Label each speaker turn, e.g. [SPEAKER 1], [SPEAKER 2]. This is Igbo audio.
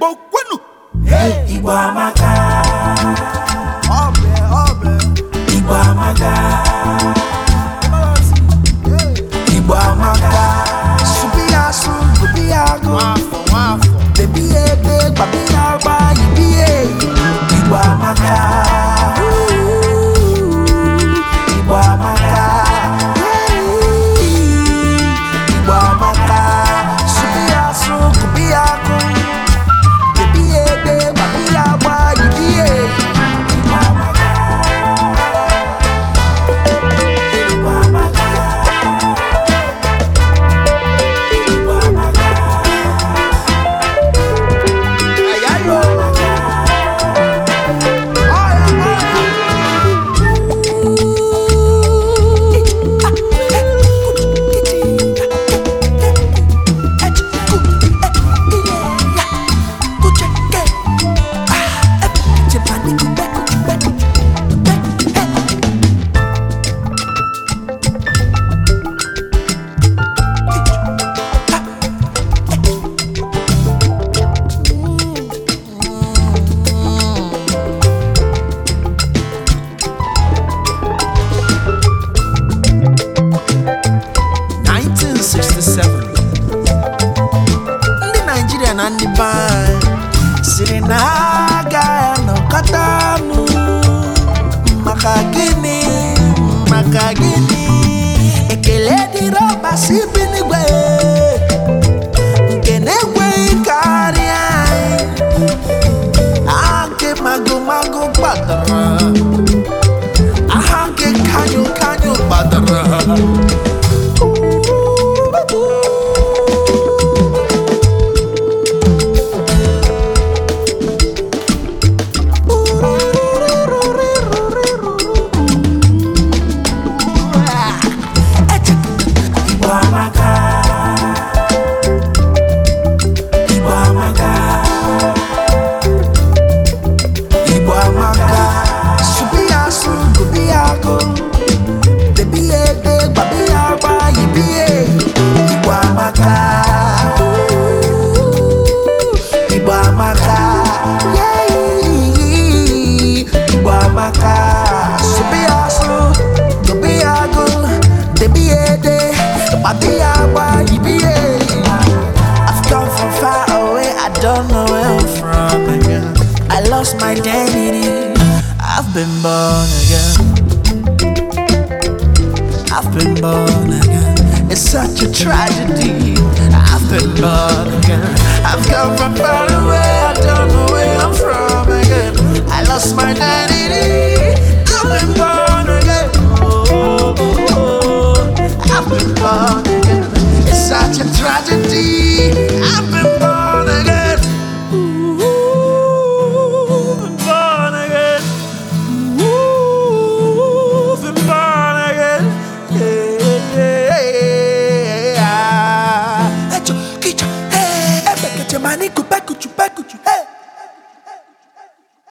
[SPEAKER 1] Igbo kwenu
[SPEAKER 2] Igbo amaka,
[SPEAKER 1] ọbẹ ọbẹ
[SPEAKER 2] Igbo amaka, Igbo amaka.
[SPEAKER 1] subi asu gobi agu
[SPEAKER 2] Nwafọ nwafọ,
[SPEAKER 1] bebi ebe gbabi agba ibi e
[SPEAKER 2] Igbo amaka, Igbo amaka,
[SPEAKER 1] Igbo amaka subi asu gobi agu bebi ebe gbabi agba ibi e
[SPEAKER 2] Igbo amaka, Igbo amaka, Igbo amaka.
[SPEAKER 1] ayayo ọya ọya. ndị naijiria na ndị be anyị siri na ha agaghị anọkọta ọnụ maka gịnị maka gịnị ekele dịrị ọbasi bi n'igwe nke na-ekweghị karịa anyị aha nke magomago gbadara aha nke kanyo kanyo gbadara
[SPEAKER 2] Igbo amaka, Igbo amaka,
[SPEAKER 1] Igbo amaka, subi asu gobi agu, bebi ebe gbabi agba ibi e. Igbo amaka, Igbo amaka, yeah. Igbo amaka, subi asu gobi agu, bebi ebe gbabi agba ibi e. I've come from far away, I don't know where I'm from again. I lost my identity, I've been born again. I've been born again. It's such a tragedy. I've been born again. I've come from far away, I don't know where I'm from again. I lost my identity,